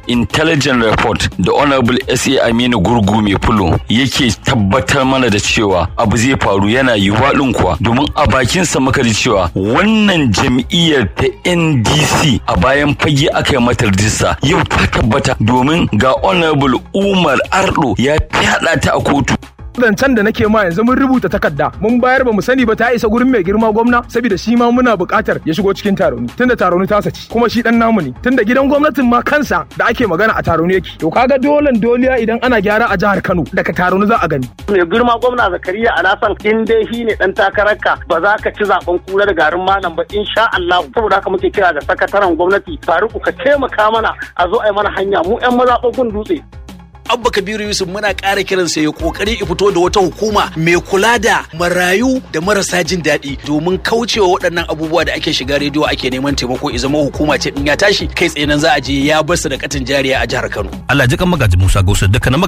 intelligent report da honorable sa aminu gurgu mai fulo yake tabbatar mana da cewa abu zai faru yana yiwuwa ɗin kuwa domin a bakinsa muka ji cewa wannan jam'iyyar ta ndc a bayan fage aka yi mata rijista yau ta tabbata domin ga honorable umar ardo ya fyaɗa ta a kotu zancen da nake ma yanzu mun rubuta takarda mun bayar ba mu sani ba ta isa gurin mai girma gwamna saboda shi ma muna buƙatar ya shigo cikin taroni tunda taroni ta saci kuma shi dan namu ne tunda gidan gwamnatin ma kansa da ake magana a taroni yake to kaga dolen doliya idan ana gyara a jihar Kano daga taroni za a gani mai girma gwamna Zakariya Alasan in dai shi ne dan takararka ba za ka ci zaben kura da garin malam ba insha Allah saboda haka muke kira ga sakataren gwamnati Faruku ka taimaka mana a zo a yi mana hanya mu yan mazaɓin dutse abba kabiru yusuf muna ƙara kiransa ya kokari ya fito da wata hukuma mai kula da marayu da marasa jin daɗi domin kaucewa waɗannan abubuwa da ake shiga rediyo ake neman taimako ya zama hukuma ce in ya tashi kai tsaye nan za a je ya basu da katin jariya a jihar kano Allah ji kan magaji Musa Gausu dukkanin